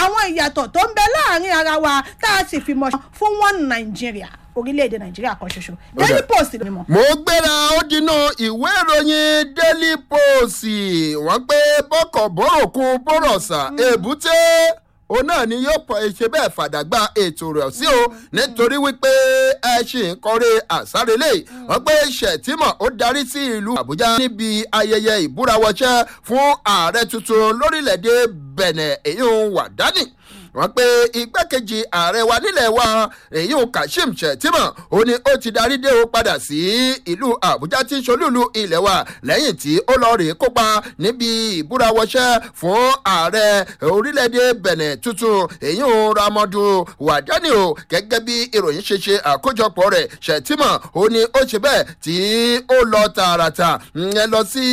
àwọn ìyàtọ̀ tó ń bẹ láàrin ara wa tá a sì fi mọ̀ fún one nàìjíríà orílẹ̀-èdè nàìjíríà kan ṣoṣo daily post ló mọ̀. mo gbéra ó dinú ìwé ìròyìn daily post wọ́n pé bọ́kọ̀ bọ́rọ̀kun bọ́rọ̀sà èbúté òun náà ni yóò pọ̀ ṣe bẹ́ẹ̀ fàdàgbà ètò rẹ̀ sí o nítorí wípé ẹ ṣì ń kọrí àsárelé wọ́n pé ṣètìmọ̀ ó darí sí ìlú àbújá níbi ayẹyẹ ìbúrawọṣẹ́ fún ààrẹ tuntun lórílẹ̀‐èdè bẹ̀nẹ̀ èyí ń wà dání wọ́n pe igbákejì ààrẹ wa nílẹ̀ wa èyí ò kashim shettima ó ní ó ti darí dé o padà sí ìlú àbújá tí ń ṣolúlu ilẹ̀ wa lẹ́yìn tí ó lọ rèé kópa níbi ìbúrawọṣẹ́ fún ààrẹ orílẹ̀-èdè bẹ̀nẹ̀ tuntun èyí ò ramọdù wàdání o gẹ́gẹ́ bí ìròyìn ṣe ṣe àkójọpọ̀ rẹ̀ shettima ó ní ó ṣe bẹ́ẹ̀ tí ó lọ tààràtà ẹ lọ sí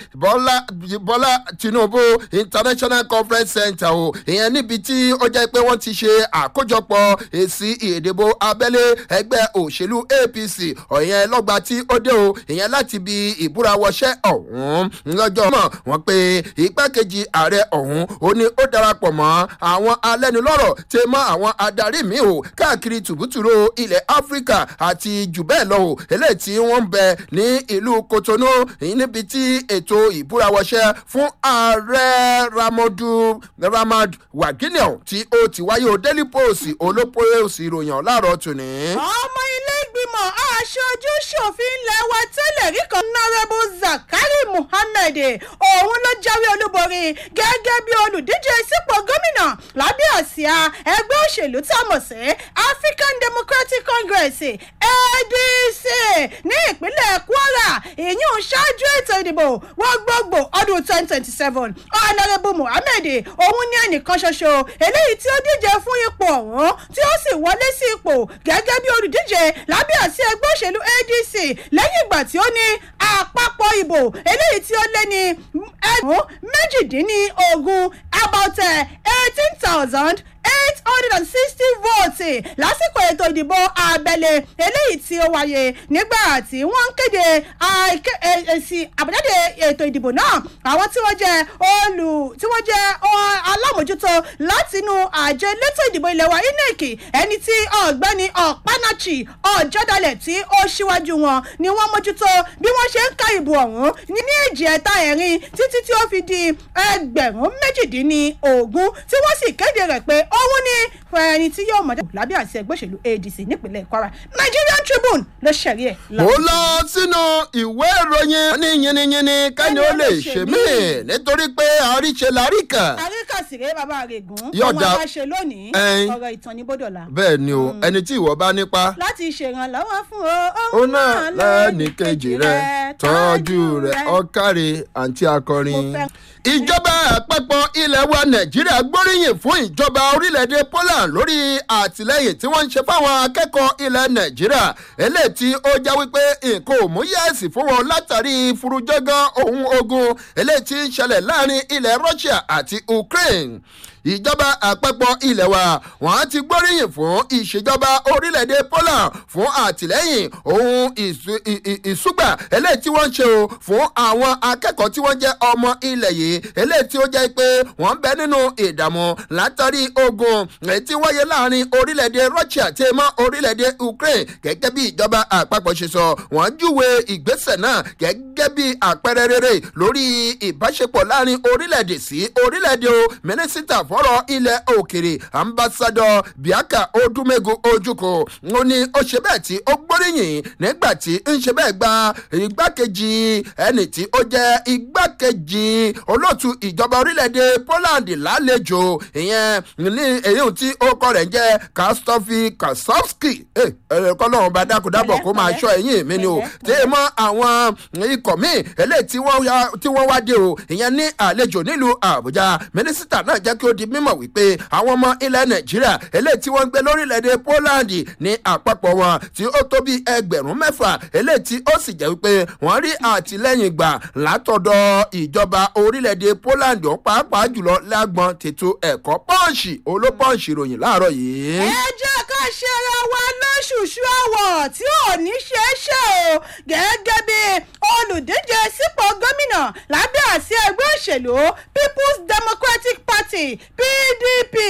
bọ́lá tinubu international conference center o ìyẹn níbi tí ó jẹ́ pé wọ́n ti ṣe àkójọpọ̀ èsì ìdìbò abẹ́lé ẹgbẹ́ òṣèlú apc ọ̀yẹn lọ́gba tí ó dé o ìyẹn láti bi ìbúrawọṣẹ́ ọ̀hún lọ́jọ́ mọ̀ wọ́n pé igbákejì ààrẹ ọ̀hún ó ní ó darapọ̀ mọ́ àwọn alẹ́nulọ́rọ̀ tẹ mọ́ àwọn adarí mi o káàkiri tùbútùrú ilẹ̀ áfíríkà àti jù bẹ́ẹ̀ lọ o eléyìí tí wọ́n ń bẹ ní ìlú kotonu níbi tí ètò ìbúrawọṣẹ́ fún ààrẹ ramadu ramad waginion tí ó ti wáyé o daily post olópòsì ìròyìn láàárọ̀ tòní. ọmọ ilé ìgbìmọ̀ aṣojú ṣòfin ilẹ̀ wa tẹ́lẹ̀ rí kan nárẹ́bù zakari muhammed òun ló jáwé olúborí gẹ́gẹ́ bí olùdíje sípò gómìnà lábẹ́ àsíá ẹgbẹ́ òṣèlú tá a mọ̀ sí african democratic congress adc ní ìpínlẹ̀ kwara ìyún ṣáájú ètò ìdìbò wọ́n gbogbo ọdún twenty twenty seven ọ̀nàrẹ́bù muhammed òun ní ẹnìkan ṣoṣo eléyìí tí ó díje fún ipò ọ̀hún tí ó sì wọlé sí ipò gẹ́gẹ́ bí olùdíje lábẹ́ àsí ẹgbẹ́ òṣèlú adc lẹ́yìn ìgbà tí ó ní àpapọ̀ ìbò eléyìí tí ó lé ní ẹgbẹ̀rún méjìdínlógún about eighteen thousand eight hundred and sixty votes lásìkò ètò ìdìbò abẹ́lé eléyìí tí ó wáyé nígbà tí wọ́n ń kéde èsì àbájáde ètò ìdìbò náà àwọn tí wọ́n jẹ́ olù tí wọ́n jẹ́ alámòjútó látinú àjọ elétò ìdìbò ilẹ̀ wa inec ẹni tí ọ̀gbẹ́ni ọ̀pánáchì ọ̀jọ́dalẹ̀ tí ó ṣíwájú wọn ni wọ́n mójútó bí wọ́n ṣe ń ka ìbò ọ̀hún ní ní èjì ẹ̀ta ẹ̀rin títí tí ó fi di ẹgbẹ̀rún méjìdínlógún tí wọ́n sì kéde rẹ̀ pé òun ni ẹni tí yóò mọ̀jọ́ lábẹ́ àti ẹgbẹ́ òṣèlú adc nípínlẹ̀ kwara nigerian tribune ló ṣẹ̀rí ẹ̀. mo lọ sínú ìwé ìròyìn ní yìnyínyìnyín kẹ́ni ó lè ṣe mí nítorí pé àríṣe láríkà. àríkà sì rèé bàbá rẹ̀ gùn Yọ̀ọ̀dà. ọmọ aláṣẹ lónìí Ẹyin. ọ̀rọ̀ ìtàn ní bọ́dọ̀là. bẹ́ẹ̀ ni o ẹni tí ìwọ bá nípa láti ṣèrànlọ́wọ́ fún o ó náà lẹ́ẹ̀nì kejì rẹ̀ tọ́jú rẹ̀ ọ̀kàrẹ̀ àǹtí akọrin. Mo fẹ́- ìjọba àpapọ̀ ilẹ̀ wa nàìjíríà gbóríyìn fún ìjọba orílẹ̀-èdè poland lórí àtìlẹ́yìn tí wọ́n ń ṣe fáwọn akẹ́kọ̀ọ́ ilẹ̀ nàìjíríà eléyìí tí ó já wípé nǹkan ò mú yẹ́ẹ̀sì fún wọn látàrí furujọ́gán ohun ogun eléyìí tí ń ṣẹlẹ̀ láàrin ilẹ̀ russia àti ukraine ìjọba àpapọ̀ ilẹ̀ wa wọ́n ti gbóríyìn fún ìṣèjọba orílẹ̀-èdè poland fún àtìlẹ́yìn ohun ìsú- ì- ì- ìsúgbà eléyìí tí wọ́n ń ṣe o fún àwọn akẹ́kọ̀ọ́ tí wọ́n jẹ́ ọmọ ilẹ̀ yìí eléyìí tí ó jẹ́ pé wọ́n ń bẹ nínú ìdààmú látàrí ogun èyí tí wáyé láàrin orílẹ̀-èdè russia tí mọ́ orílẹ̀-èdè ukraine gẹ́gẹ́ bí ìjọba àpapọ̀ ṣe sọ wọ́n júwe ìgbésẹ̀ náà gẹ́gẹ́ bí àpẹẹrẹ rere lórí ìbáṣepọ̀ láàrin orílẹ̀-èdè sí orílẹ̀-èdè o mínísítà fọ́rọ̀ ilẹ̀ òkèrè ambassadọ biaka odumegu ojukwu ó ní ó ṣe bẹ́ẹ̀ tí ó gbóríyìn nígbà tí ń ṣe bẹ́ẹ̀ gba igbákejì ẹni tí ó jẹ́ igbákejì olóòtú ìjọba orílẹ̀-èdè poland lálejò ìyẹn ní èyí tí ó kọ́ rẹ̀ ń jẹ́ kastofi kasowski ẹ ẹ kọ́ lọ́wọ́ bá dákúdábọ̀ kó máa ṣọ́ ẹ̀yìn mi ni o tí ì mọ àwọn ikọ̀ míì eléyìí tí wọ́n ya- tí wọ́n wá dé o ìyẹn ní àlejò nílùú àbújá mínísítà náà jẹ́ kí ó di mímọ̀ wípé àwọn ọmọ ilẹ̀ nàìjíríà eléyìí tí wọ́n ń gbé lórílẹ̀‐èdè poland ní àpapọ̀ wọn tí ó tó bí ẹgbẹ̀rún mẹ́fà eléyìí tí ó sì jẹ́ wípé wọ́n rí àtìlẹ́yìn gbà látọ̀dọ̀ ìjọba orílẹ̀‐èdè poland ọ̀hún pàápàá jùlọ lágbọn tètò ẹ̀kọ́ pọ́ǹsì olópọ́ǹsì ìròyìn láàárọ̀ yìí. ẹ jẹ́ ká ṣe ara wa lóṣùṣù àwọ̀ tí ò ní ṣe é ṣe o gẹ́gẹ́ bí olùdíje sípò gómìnà lábẹ́ àsíá ẹgbẹ́ òṣèlú people's democratic party pdp